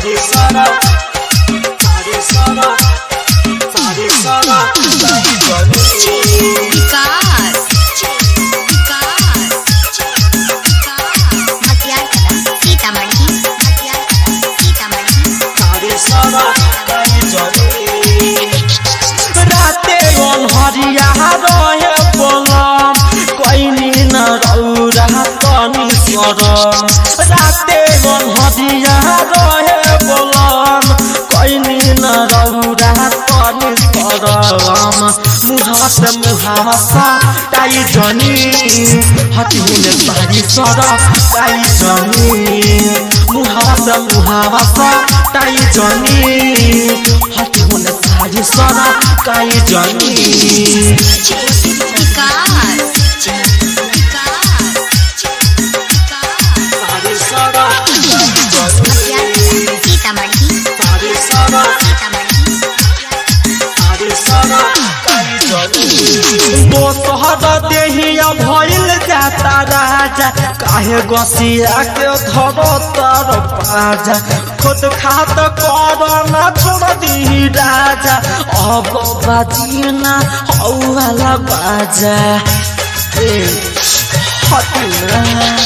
सारे सारा सारे सारा सारे सारा ताई जानी विकास विकास मटियार कला सीतामढ़ी मटियार कला सीतामढ़ी सारे सारा ताई जानी राते अनहरिया रहे बोलम कैनी न रौरा तनी सरम राते अनहरिया रहे बोलम कैनी न रौरा तनी सरम मुहावा से मुहावा सा ताई जनी हटी हुने सारी सर ताई जनी मुहावा से मुहावा सा ताई जनी हटी हुने सारी सर ताई जनी विकास सारे सारा मटियार कला सीतामढ़ी सारे सारा सीतामढ़ी सारे सारा दोसहर देहिया भइल जाता राजा काहे गसिया के धरो तर पाजा खुद खात कर ना छोड़ दी राजा अब बाजी ना हौ वाला बाजा ए हटना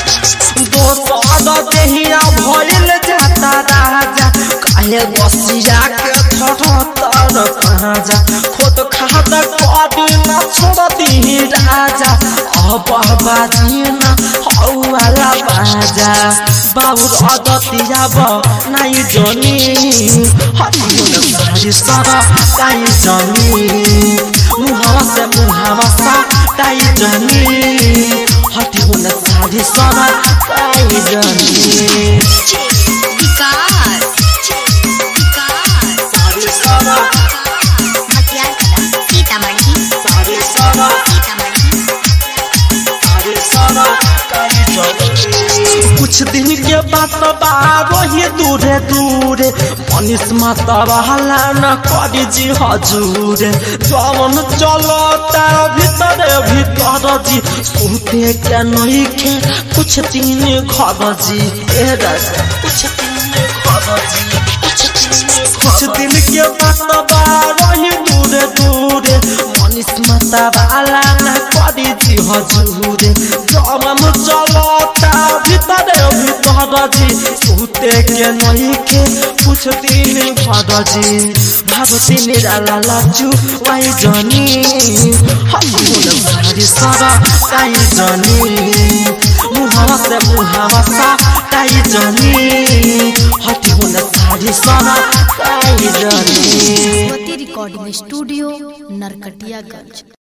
दोसर देहिया भइल जाता राजा काहे बसिया के थर तर पाजा खुद खात कदी न छोड़ती राजा अब बाजी न हौ वाला बाजा बाबुर अदतिया ब नाइ जनी हटियो न सारी सर काई जनी मुहावा से मुहावा सा काई जनी हटियो न सारी सर काई जनी विकास सारी सारा मटियार कला सीतामढ़ी सारी सारा सीतामढ़ी सारे सारा काई जनी कुछ दिन के बात बारो ही दूरे दूरे मनीष माता बहला न करी जी हजूरे जवन चलता भीतर भीतर जी सुते के नहीं के कुछ दिन घर जी ए राजा कुछ दिन घर जी कुछ दिन कुछ दिन के बात बारो ही दूरे दूरे मनीष माता बाला न करी जी हजूरे जवन चलता भीतर भीतर जी सुते के नहीं के कुछ दिन घर जी भागती निराला लाजू वाई जनी हमुन सारी सर काई जनी मुहावा से मुहावा सा काई जनी हटी हुन सारी सर काई जनी रिकॉर्डिंग स्टूडियो नरकटियागंज